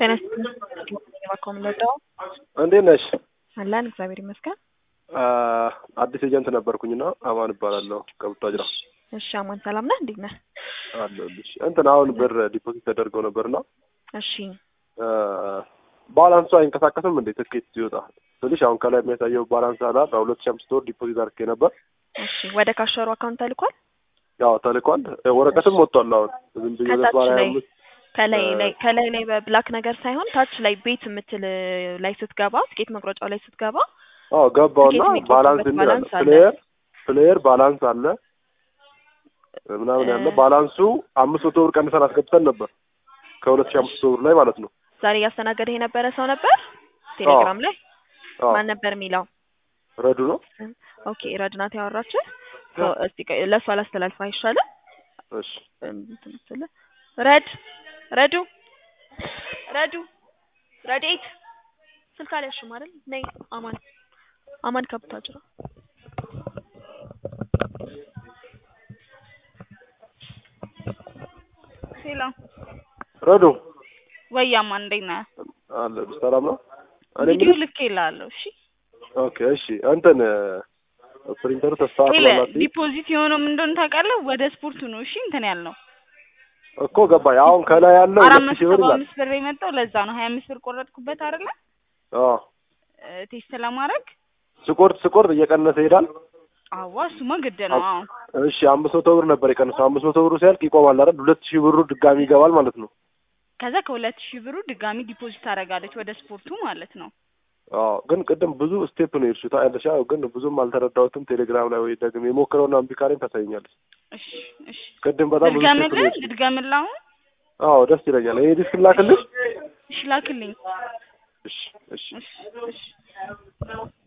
ጤና ይስጥልኝ የማኮምለጫው እንዴት ነሽ? አለን እግዚአብሔር ይመስገን። አዲስ ኤጀንት ነበርኩኝና አማን እባላለሁ ከቡታጅራ እሺ አማን ሰላም ነህ? እንዴት ነህ? አለሁልሽ። እንትን አሁን ብር ዲፖዚት ተደርገው ነበርና እሺ ባላንሱ አይንቀሳቀስም እንዴ ትኬት ሲወጣ ስልሽ አሁን ከላይ የሚያሳየው ባላንስ አላ በሁለት ሺህ አምስት ወር ዲፖዚት አድርጌ ነበር። እሺ ወደ ካሸሩ አካውንት ተልኳል። ያው ተልኳል። ወረቀትም ወጥቷል። አሁን ዝም ብዬ ከታች በባላ ላይ አምስት ከላይ ላይ ከላይ ላይ በብላክ ነገር ሳይሆን ታች ላይ ቤት የምትል ላይ ስትገባ ትኬት መቁረጫው ላይ ስትገባ አዎ ገባውና ትኬት የሚቆርጥበት ባላንስ የሚል አለ። ባላንስ አለ። ፕሌየር ፕሌየር ባላንስ አለ ምናምን ያለ እ- ባላንሱ አምስት መቶ ብር ቀንሰን አስገብተን ነበር ከሁለት ሺህ አምስት መቶ ብር ላይ ማለት ነው። ዛሬ እያስተናገደህ የነበረ ሰው ነበር ቴሌግራም ላይ አዎ ማን ነበር የሚለው? ረዱ ነው። ኦኬ ረድናት ያወራችህ ሰው- እስቲ ቆይ፣ ለእሱ አላስተላልፍ አይሻልም? እሺ እንትን ስትል ረድ ረዱ ረዱ ረዴት ስልክ አልያዝሽም አይደል? ነይ አማን አማን ከብታጅራ ሄሎ ረዱ ወያማ እንዴት ነህ? አለ ሰላም ነው። እኔ ቪዲዮ የምልሽ ልክ ይላለሁ። እሺ ኦኬ እሺ እንትን ፕሪንተሩ ሄለ ተስተካክሏል ዲፖዚት የሆነው ምን እንደሆነ ታውቃለህ? ወደ ስፖርቱ ነው። እሺ እንትን ያልነው እኮ ገባኝ። አሁን ከላይ ያለው አራት ሁለት መቶ ሺህ ብር ሰባ ይላል። አምስት ብር የመጣው ለዛ ነው። ሀያ አምስት ብር ቆረጥኩበት አይደለ? አዎ እ፣ ቴስት ለማድረግ ስቆርጥ ስቆርጥ እየቀነሰ ይሄዳል። አዋ እሱማ ግድ ነው። አዎ እሺ አምስት መቶ ብር ነበር የቀነሰው። አምስት መቶ ብሩ ሲያልቅ ይቆማል አይደል? ሁለት ሺህ ብሩ ድጋሚ ይገባል ማለት ነው። ከዛ ከሁለት ሺህ ብሩ ድጋሚ ዲፖዚት ታደርጋለች ወደ ስፖርቱ ማለት ነው። አዎ ግን ቅድም ብዙ ስቴፕ ነው የሄድሽው ታያለሽ። ያው ግን ብዙም አልተረዳሁትም። ቴሌግራም ላይ ወይ ደግሞ የሞክረውና እምቢ ካለኝ ታሳይኛለሽ። እሺ እሺ ቅድም በጣም ብዙ ስቴፕ ነው ልድገምልህ የሄድሽው። ልድገምልህ አሁን አዎ ደስ ይለኛል። ይሄ ዲስክ ላክልሽ። እሺ ላክልኝ። እሺ እሺ እሺ እሺ